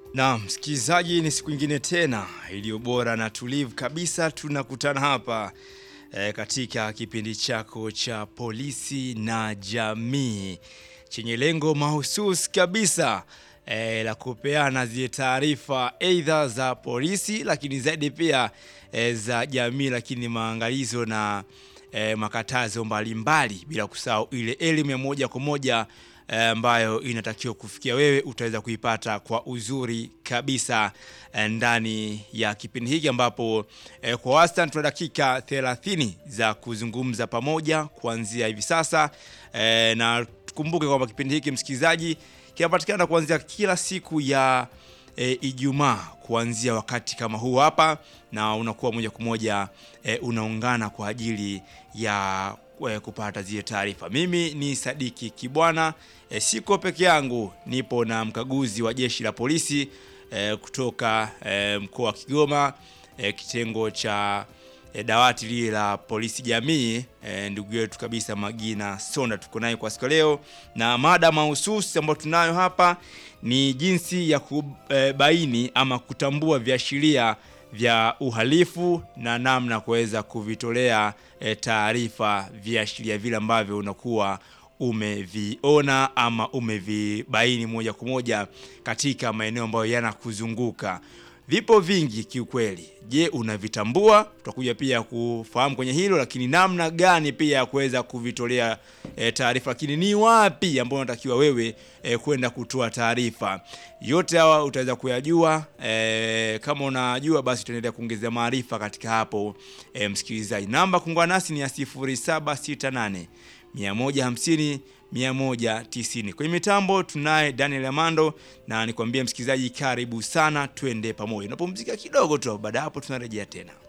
Na msikilizaji, ni siku ingine tena iliyo bora na tulivu kabisa, tunakutana hapa e, katika kipindi chako cha polisi na jamii chenye lengo mahususi kabisa e, la kupeana zile taarifa aidha za polisi, lakini zaidi pia e, za jamii, lakini maangalizo na e, makatazo mbalimbali, bila kusahau ile elimu ya moja kwa moja ambayo e, inatakiwa kufikia wewe, utaweza kuipata kwa uzuri kabisa e, ndani ya kipindi hiki ambapo e, kwa wastani tuna dakika 30 za kuzungumza pamoja kuanzia hivi sasa e, na tukumbuke kwamba kipindi hiki msikilizaji, kinapatikana kuanzia kila siku ya e, Ijumaa kuanzia wakati kama huu hapa, na unakuwa moja kwa moja e, unaungana kwa ajili ya e, kupata zile taarifa. Mimi ni Sadiki Kibwana e, siko peke yangu, nipo na mkaguzi wa jeshi la polisi e, kutoka e, mkoa wa Kigoma e, kitengo cha e, dawati lile la polisi jamii e, ndugu yetu kabisa Magina Sonda tuko naye kwa siku leo, na mada mahususi ambayo tunayo hapa ni jinsi ya kubaini ama kutambua viashiria vya uhalifu na namna kuweza kuvitolea e, taarifa viashiria vile ambavyo unakuwa umeviona ama umevibaini moja kwa moja katika maeneo ambayo yanakuzunguka. Vipo vingi kiukweli. Je, unavitambua? Tutakuja pia kufahamu kwenye hilo, lakini namna gani pia ya kuweza kuvitolea e, taarifa, lakini ni wapi ambao unatakiwa wewe e, kwenda kutoa taarifa. Yote hawa utaweza kuyajua e, kama unajua basi tuendelea kuongezea maarifa katika hapo e, msikilizaji. Namba kuungana nasi ni ya 0768 150 190. Kwenye mitambo tunaye Daniel Amando, na nikwambie msikilizaji, karibu sana, twende pamoja. Unapumzika kidogo tu, baada hapo tunarejea tena.